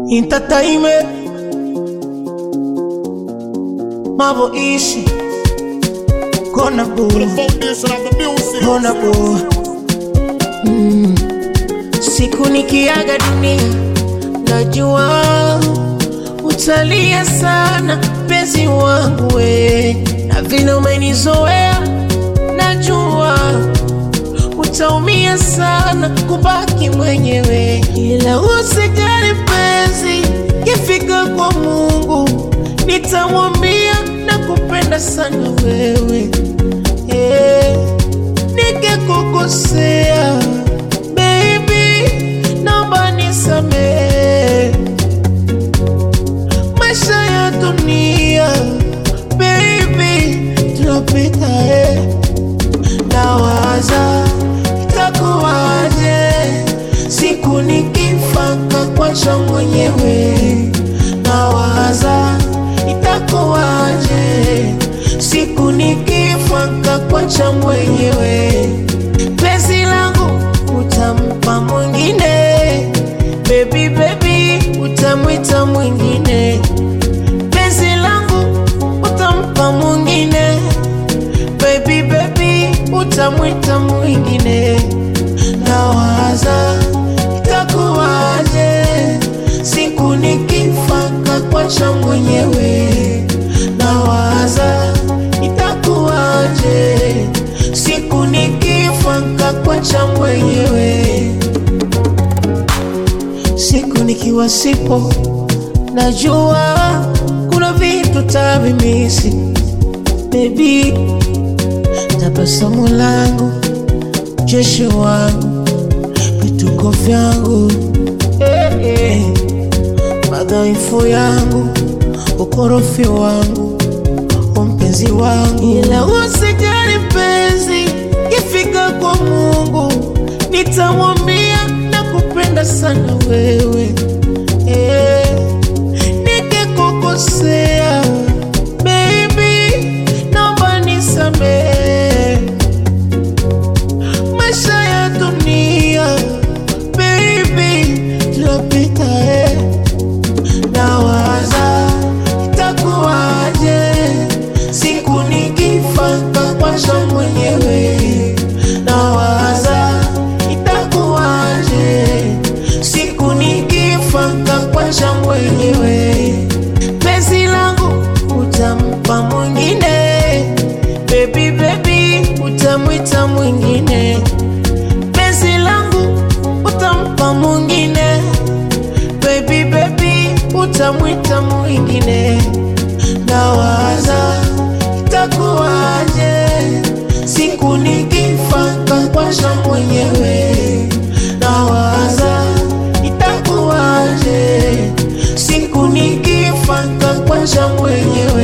entertainment Mavo ishi Kona The boo foundation of the music. Kona boo mm. Siku nikiaga dunia Najua Utalia sana Penzi wangu we Na vile umenizoea Najua utaumia sana kubaki mwenyewe, ila usijali mpenzi, kifika kwa Mungu nitamwambia nakupenda sana wewe yeah. Nikikukosea baby, naomba nisamehe. Maisha ya dunia baby, tunapita eh nawaza itakuwaje siku nikifa kakwacha mwenyewe nawaza itakuwaje siku nikifa kakwacha mwenyewe pesi langu utampa mwingine bebi bebi utamwita mwingine pesi langu utampa mwingine baby baby utamwita mwingine nawaza itakuwaje siku nikifa kakwacha mwenyewe nawaza itakuwaje siku nikifa kakwacha mwenyewe siku nikiwa sipo najua kuna vitu tavimisi baby tabasamu langu, jeshi wangu, vituko vyangu, eh, eh, madhaifu yangu, ukorofi wangu, umpenzi wangu, ila usijali mpenzi, ifika kwa Mungu nitamwambia nakupenda sana wewe eh, nikikukosea baby, naomba nisamehe. Maisha ya dunia baby, tunapita eh. Nawaza itakuwaje siku nikifa kakwacha mwenyewe. Nawaza itakuwaje siku nikifa kakwacha mwenyewe. Penzi langu utampa mwingine, baby baby utamwita mwingine. Penzi langu utampa mwingine, baby baby utamwita mwingine. Nawaza itakuwaje siku nikifa kakwacha mwenyewe. Nawaza itakuwaje siku nikifa kakwacha mwenyewe.